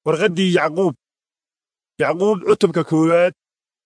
warqaddii yacquub yacquub cutubka koowaad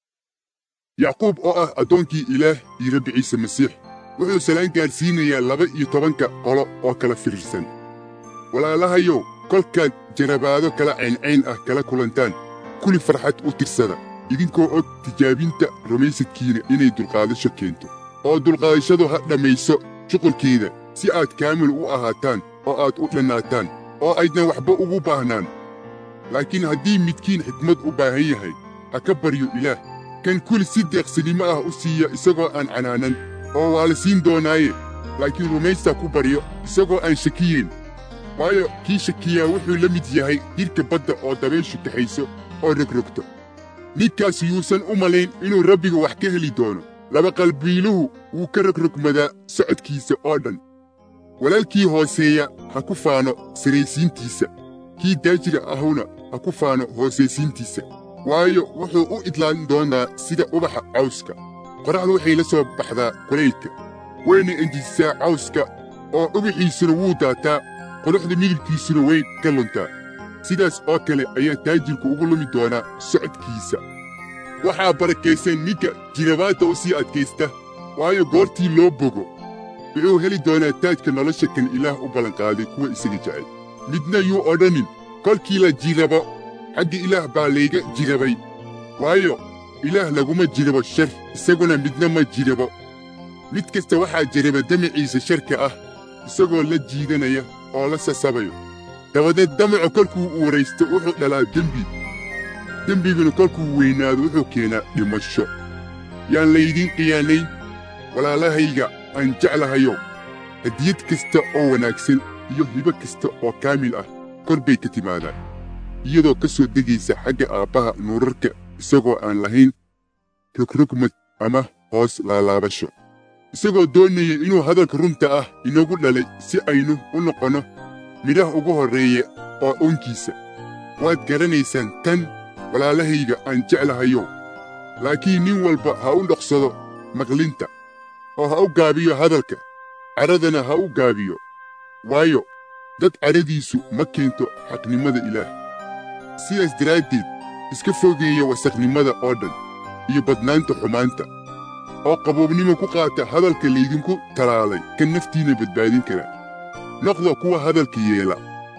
yacquub oo ah addoonkii ilaah iyo rabbi ciise masiix wuxuu salaan gaadhsiinayaa laba iyo tobanka qolo oo kala firirsan walaalahayow kolkaad jarabaado kala cayncayn ah kala kulantaan kuli farxad u tirsada idinkoo og tijaabinta rumaysadkiina inay dulqaadasho keento oo dulqaadashadu ha dhammayso shuqulkeeda si aad kaamil u ahaataan oo aad u dhannaataan oo aydnan waxba ugu baahnaan laakiin haddii midkiin xikmad u baahan yahay ha ka baryo ilaah kan kuli si deeqsinimo ah u siiya isagoo aan canaanan oo waa la siin doonaaye laakiin rumaysta ku baryo isagoo aan shakiyeyn waayo kii shakiyaa wuxuu la mid yahay hirka badda oo dabayshu kaxayso oo rogrogto ninkaas yuusan u malayn inuu rabbiga wax ka heli doono laba qalbiiluhu wuu ka rogrogmadaa socodkiisa oo dhan walaalkii hooseeya ha ku faano saraysiintiisa kii daajira ahuna ha ku faano hoosaysiintiisa waayo wuxuu u idlaan doonaa sida ubaxa cawska qorraxdu waxay la soo baxdaa kulaylka wayna enjisaa cawska oo ubaxiisuna wuu daataa quruxda midabkiisuna way ka luntaa sidaas oo kale ayaa taajirku ugu lumi doonaa socodkiisa waxaa barakaysan ninka jirabaadda u sii adkaysta waayo goortii loo bogo wuxuu heli doonaa taajka nolosha kan ilaah u ballanqaaday kuwa isaga jecel midna yuu odhanin kolkii la jirabo xagga ilaah baa layga jirabay waayo ilaah laguma jirabo shar isaguna midna ma jirabo mid kasta waxaa jiraba damaciisa sharka ah isagoo la jiidanaya oo la sasabayo dabadeed damacu kolkuu uuraysto wuxuu dhalaa dembi dembiguna kolkuu weynaado wuxuu keenaa dhimasho yaan laydiin khiyaanayn walaalahayga aan jeclahayow hadiyad kasta oo wanaagsan iyo hibo kasta oo kaamil ah kor bay ka timaadaan iyadoo ka soo degaysa xagga aabbaha nuurarka isagoo aan lahayn rogrogmad ama hoos laalaabasho isagoo doonaya inuu hadalka runta ah inagu dhalay si aynu u noqonno midhaha ugu horreeya oo oonkiisa waad garanaysaan tan walaalahayga aan jeclahayow laakiin nin walba ha u dhoqsado maqlinta oo ha u gaabiyo hadalka cadhadana ha u gaabiyo waayo dad cadhadiisu ma keento xaqnimada ilaah sidaas daraaddeed iska fogeeya wasakhnimada oo dhan iyo badnaanta xumaanta oo qaboobnimo ku qaata hadalka laydinku talaalay kan naftiinna badbaadin kara noqda kuwa hadalka yeela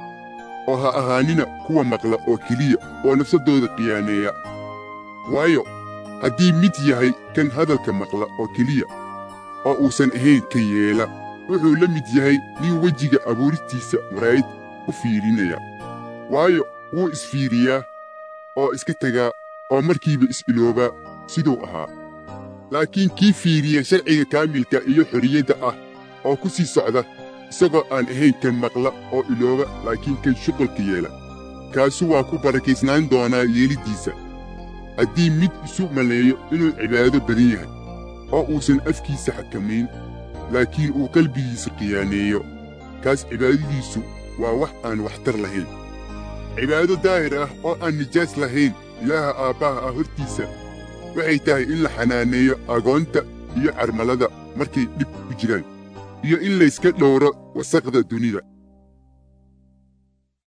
oo ha ahaanina kuwa maqla oo keliya oo nafsaddooda qiyaaneeya waayo haddii mid yahay kan hadalka maqla oo keliya oo uusan ahayn kan yeela wuxuu la mid yahay nin wejiga abuuristiisa maraa'id u fiirinaya waayo wuu isfiiriyaa oo iska tegaa oo markiiba is-iloobaa siduu ahaa laakiin kii fiiriya sharciga kaamilka iyo xorriyadda ah oo ku sii socda isagoo aan ahayn kan maqla oo ilooba laakiin kan shuqulka yeela kaasu waa ku barakaysnaan doonaa yeeliddiisa haddii mid isu maleeyo inuu cibaado badan yahay oo uusan afkiisa xakamayn laakiin uu qalbigiisa khiyaaneeyo kaas cibaadadiisu waa wax aan waxtar lahayn cibaado daahir ah oo aan nijaas lahayn ilaaha aabbaha ah hortiisa waxay tahay in la xanaaneeyo agoonta iyo carmalada markay dhib ku jiraan iyo in layska dhowro wasaqda dunida